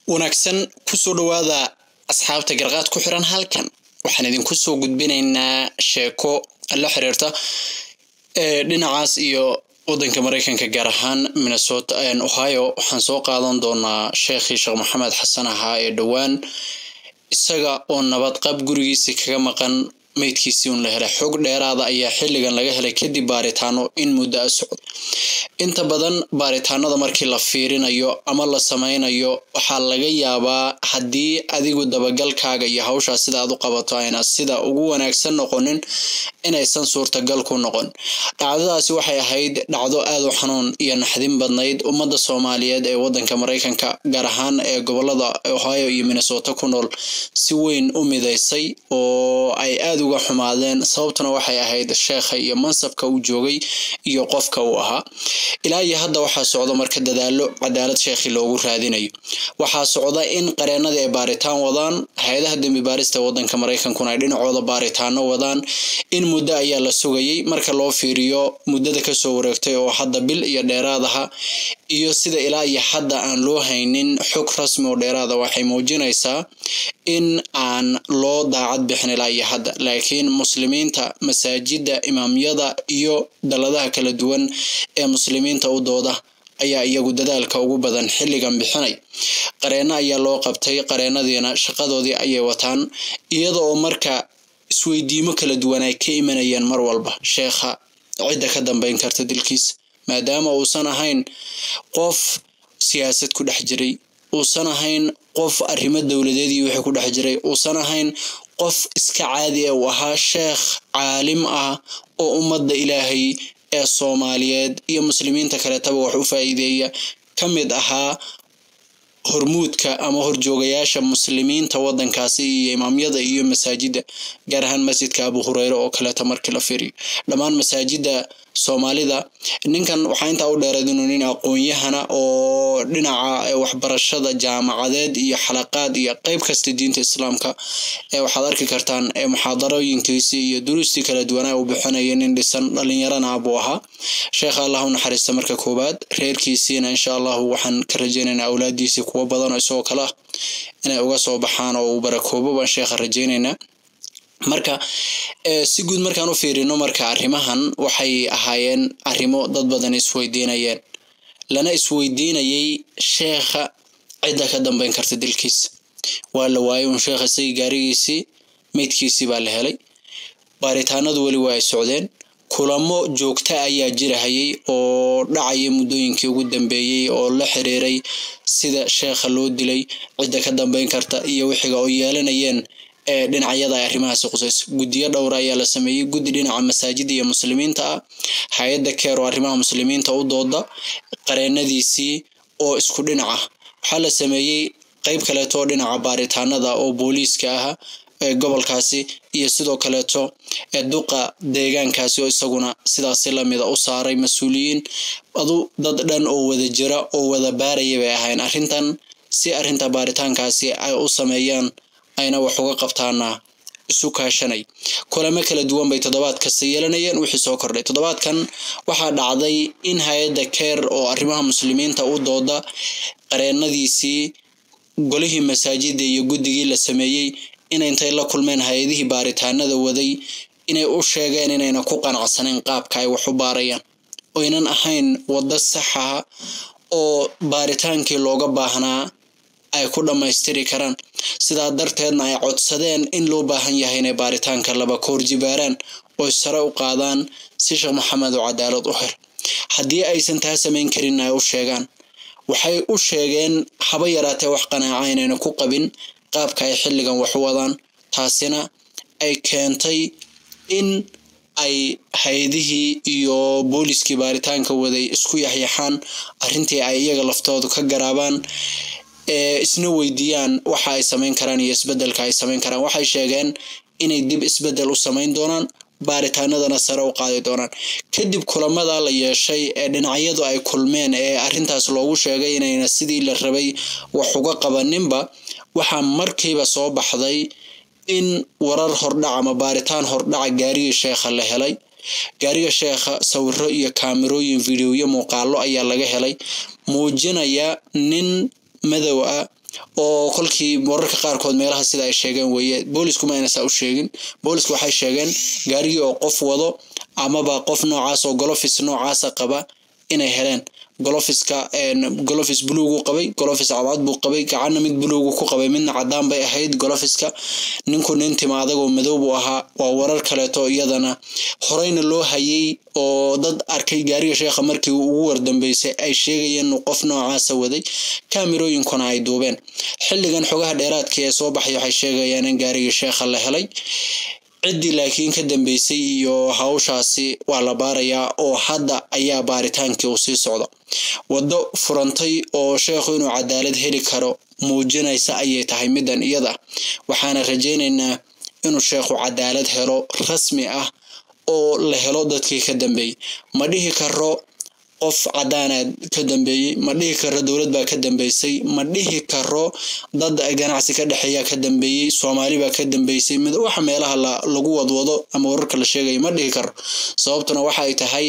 wanaagsan kusoo dhowaada asxaabta garqaad ku xiran halkan waxaan idinku soo gudbinaynaa sheeko la xiriirta dhinacaas iyo wadanka mareykanka gaar ahaan minnesota ohio waxaan soo qaadan doonaa sheekhii sheekh maxamed xasan ahaa ee dhowaan isaga oo nabad qab gurigiisii kaga maqan meydkiisii un la helay xog dheeraada ayaa xilligan laga helay kadib baaritaano in muddo a socda inta badan baaritaanada markii la fiirinayo ama la sameynayo waxaa laga yaabaa haddii adigu dabagalkaaga iyo hawshaa sida aad u qabato ayna sida ugu wanaagsan noqonin inaysan suurtagal ku noqon dhacdadaasi waxay ahayd dhacdo aad u xanuun iyo naxdin badnayd ummadda soomaaliyeed ee wadanka mareykanka gaar ahaan ee gobolada ohio iyo minnesota ku nool si weyn u midaysay oo ay aad uga xumaadeen sababtuna waxay ahayd sheekha iyo mansabka uu joogay iyo qofka uu ahaa ilaa iyo hadda waxaa socda marka dadaalo cadaalad sheekhii loogu raadinayo waxaa socda in qareenadii ay baaritaan wadaan hay-adaha dembi baarista wadanka mareykankuna ay dhinacooda baaritaano wadaan in muddo ayaa la sugayay marka loo fiiriyo muddada kasoo wareegtay oo hadda bil iyo dheeraadaha iyo sida ilaa iyo hadda aan loo haynin xog rasmi oo dheeraada waxay muujinaysaa in aan loo daacad bixin ilaa iyo hadda laakiin muslimiinta masaajida imaamyada iyo daladaha kala duwan ee muslimiinta u dooda ayaa iyagu dadaalka ugu badan xilligan bixinay qareeno ayaa loo qabtay qareenadiina shaqadoodii ayay wataan iyada oo marka isweydiimo kala duwan ay ka imanayeen mar walba sheekha cidda ka dambeyn karta dilkiisa maadaama uusan ahayn qof siyaasad ku dhex jiray uusan ahayn qof arrimo dowladeed iyo wixii ku dhex jiray uusan ahayn qof iska caadi e uu ahaa sheekh caalim ah oo ummadda ilaahay ee soomaaliyeed iyo muslimiinta kaleetaba wax u faa'iideeya ka mid ahaa hormuudka ama horjoogayaasha muslimiinta wadankaasi iyo imaamyada iyo masaajida gaar ahaan masjidka abu hureyre oo kaleeta markii la firiyo dhammaan masaajida soomaalida ninkan waxaa intaa u dheereed inuu nin aqoon-yahana oo dhinaca waxbarashada jaamacadeed iyo xalaqaad iyo qeyb kasta diinta islaamka ee waxaad arki kartaan muxaadarooyinkiisii iyo duruustii kala duwanaa uu bixinaya nin dhisan dhalinyarana buu ahaa sheekha allah u naxariista marka koowaad reerkiisiina insha allahu waxaan ka rajeynaynaa awlaadiisii kuwo badan oo isagoo kale ah inay uga soo baxaan oo uu barakoobo baan sheekha rajeynaynaa marka si guud markaan u fiirino marka arrimahan waxay ahaayeen arrimo dad badan isweydiinayeen lana isweydiinayay sheekha cidda ka dambeyn karta dilkiisa waa la waayay un sheekha isagii gaarigiisii meydkiisii baa la helay baaritaanadu weli waa ay socdeen kulamo joogta ayaa jirahayay oo dhacaya muddooyinkii ugu dambeeyey oo la xiriiray sida sheekha loo dilay cidda ka dambeyn karta iyo wixiga oo yeelanayeen ee dhinacyada ay arrimahaasi qusayso guddiyo dhowra ayaa la sameeyey guddi dhinaca masaajida iyo muslimiinta ah hay-adda keer oo arrimaha muslimiinta u dooda qareenadiisii oo isku dhinac ah waxaa la sameeyey qeyb kaleeto oo dhinaca baaritaanada oo booliiska ah ee gobolkaasi iyo sidoo kaleeto ee duqa deegaankaasi oo isaguna sidaasi lamida u saaray mas-uuliyiin adu dad dhan oo wada jira oo wada baaraya bay ahayn arrintan si arrinta baaritaankaasi ay u sameeyaan ayna wax uga qabtaana isu kaashanay kulamo kala duwan bay toddobaad kasta yeelanayeen wixii soo kordhay toddobaadkan waxaa dhacday in hay-adda keer oo arrimaha muslimiinta u dooda qareenadiisii golihii masaajida iyo guddigii la sameeyey inay intay la kulmeen hay-adihii baaritaanada waday inay u sheegeen inayna ku qanacsaneyn qaabka ay wax u baarayaan oynan ahayn waddo saxa oo baaritaankii looga baahnaa ay ku dhammaystiri karaan sidaa darteedna ay codsadeen in loo baahan yahay inay baaritaanka laba koor jibaaraan oy sare u qaadaan si sheekh maxamed oo cadaalad u hel haddii aysan taa samayn karin ay u sheegaan waxay u sheegeen haba yaraatee wax qanaaca inayna ku qabin qaabka ay xilligan wax u wadaan taasina ay keentay in ay hay-adihii iyo booliskii baaritaanka waday isku yaxyaxaan arrintii ay iyaga laftoodu ka garaabaan isna weydiiyaan waxa ay samayn karaan iyo isbedelka ay samayn karaan waxay sheegeen inay dib isbedel u samayn doonaan baaritaanadana sare u qaadi doonaan kadib kulamada la yeeshay ee dhinacyadu ay kulmeen ee arrintaas loogu sheegay inayna sidii la rabay wax uga qabaninba waxaa markiiba soo baxday in warar hordhac ama baaritaan hordhaca gaarigii sheekha la helay gaariga sheekha sawiro iyo kaamirooyin videoyo muuqaalo ayaa laga helay muujinaya nin madow ah oo kolkii wararka qaarkood meelaha sida ay sheegeen weeye boolisku ma ayna saa u sheegin boolisku waxay sheegeen gaarigii oo qof wado amaba qof noocaas oo golofis noocaasa qaba inay heleen golofiska golofis buluugu qabay golofis cadcad buu qabay gacanna mid buluugu ku qabay midna cadaan bay ahayd golofiska ninku nin tima adagoo madow buu ahaa waa warar kaleeto iyadana horeyna loo hayay oo dad arkay gaariga sheekha markii ugu wardambeysay ay sheegayeen inuu qof noocaasa waday kaamirooyinkuna ay duubeen xilligan xogaha dheeraadka ee soo baxay waxay sheegayaan in gaarigii sheekha la helay ciddii laakiin ka dambeysay iyo hawshaasi waa la baarayaa oo hadda ayaa baaritaankii uu sii socda waddo furantay oo sheekhu inuu cadaalad heli karo muujinaysa ayay tahay middan iyada waxaana rajaynaynaa inuu sheekhu cadaalad helo rasmi ah oo la helo dadkii ka dambeeyey ma dhihi karo qof cadaanaad ka dambeeyey ma dhihi karo dowlad baa ka dambeysay ma dhihi karo dad ganacsi ka dhexeeya ka dambeeyey soomaali baa ka dambeysay mid waxa meelaha lagu wadwado ama wararka la sheegaya ma dhihi karo sababtuna waxa ay tahay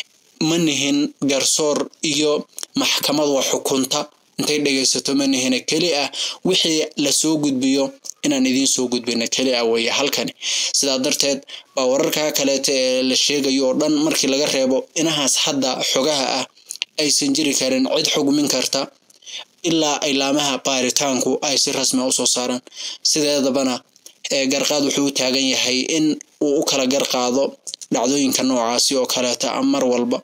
ma nihin garsoor iyo maxkamad wax xukunta intay dhegaysato ma nihina keli ah wixii lasoo gudbiyo inaan idiin soo gudbina keli ah weeye halkani sidaa darteed baa wararka kaleeta ee la sheegayo oo dhan markii laga reebo inahaas hadda xogaha ah aysan jiri karin cid xugmin karta ilaa ilaamaha baaritaanku ay si rasmi a usoo saaraan sideedabana garqaad wuxuu u taagan yahay in uu u kala garqaado dhacdooyinka noocaasi oo kaleeta mar walba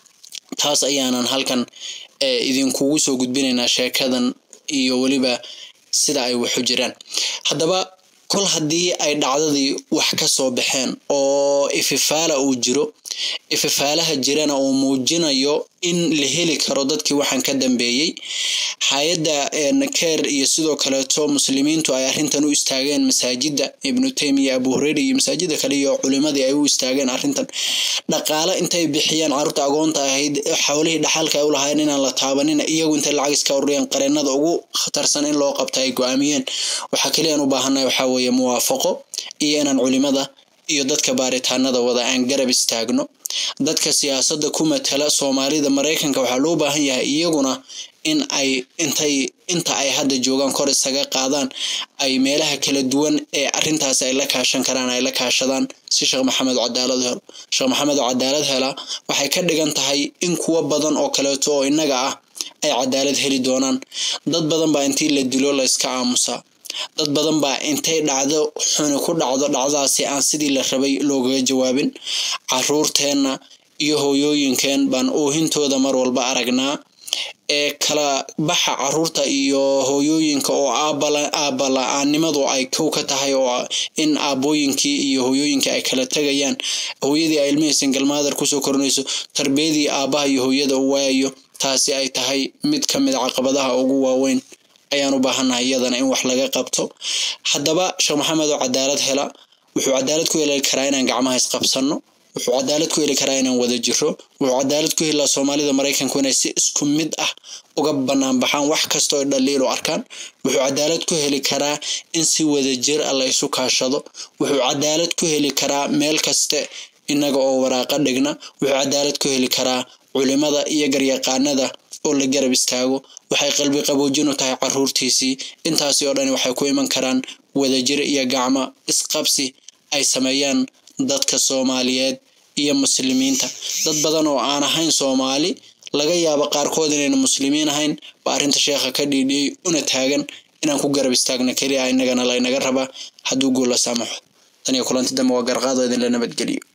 taas ayaanan halkan idinkugu soo gudbinaynaa sheekadan iyo weliba sida ay waxu jiraan haddaba kol haddii ay dhacdadii wax ka soo baxeen oo ififaala uu jiro ififaalaha jirana uu muujinayo in la heli karo dadkii waxaan ka dambeeyey hay-adda keer iyo sidoo kaleeto muslimiintu ay arrintan u istaageen masaajida ibnu taymiya abu hureyra iyo masaajida kale iyo culimadii ay u istaageen arrintan dhaqaale intay bixiyeen carruurta agoonta ahayd xawlihii dhaxalka ay u lahaayeen inaan la taabanin iyagu intay lacag iska ururiyeen qareenada ugu khatarsan in loo qabta ay go-aamiyeen waxaa keliyan u baahannahay waxaa weeye muwaafaqo iyo inaan culimada iyo dadka baaritaanada wada aan garab istaagno dadka siyaasadda ku matala soomaalida maraykanka waxaa loo baahan yahay iyaguna in ay intay inta ay hadda joogaan kor isaga qaadaan ay meelaha kala duwan ee arrintaasi ay la kaashan karaan ay la kaashadaan si sheekh maxamed cadaalad helo sheekh maxamed oo cadaalad hela waxay ka dhigan tahay in kuwo badan oo kaleeto oo innaga ah ay cadaalad heli doonaan dad badan baa intii la dilo la iska aamusaa dad badan baa intay dhacdo xuni ku dhacdo dhacdaasi aan sidii la rabay loogaga jawaabin caruurteenna iyo hooyooyinkeen baan oohintooda mar walba aragnaa ee kala baxa caruurta iyo hooyooyinka oo aabba la-aanimadu ay kow ka tahay oo in aabbooyinkii iyo hooyooyinkii ay kala tegayaan hooyadii ay ilmihii singalmaadar kusoo korinayso tarbiyadii aabbaha iyo hooyada u waayayo taasi ay tahay mid ka mid caqabadaha ugu waaweyn ayaan u baahannahay iyadana in wax laga qabto haddaba sheekh maxamed oo cadaalad hela wuxuu cadaalad ku heli karaa inaan gacmaha isqabsanno wuxuu cadaalad ku heli karaa inaan wada jiro wuxuu cadaalad ku helaa soomaalida maraykanku inay si isku mid ah uga bannaan baxaan wax kasta oo dhaliil u arkaan wuxuu cadaalad ku heli karaa in si wada jir ah la isu kaashado wuxuu cadaalad ku heli karaa meel kaste innaga oo waraaqa dhigna wuxuu cadaalad ku heli karaa culimada iyo garyaqaanada oo la garab istaago waxay qalbi qaboojin u tahay caruurtiisii intaasi oo dhani waxay ku iman karaan wadajir iyo gacmo isqabsi ay sameeyaan dadka soomaaliyeed iyo muslimiinta dad badan oo aan ahayn soomaali laga yaabo qaarkood inayna muslimiin ahayn ba arrinta sheekha ka dhiidhiyey una taagan inaan ku garab istaagna keliya innagana laynaga rabaa hadduu guul la saamaxo tan iyo kulanti dambe waa garqaado idinla nabadgeliyo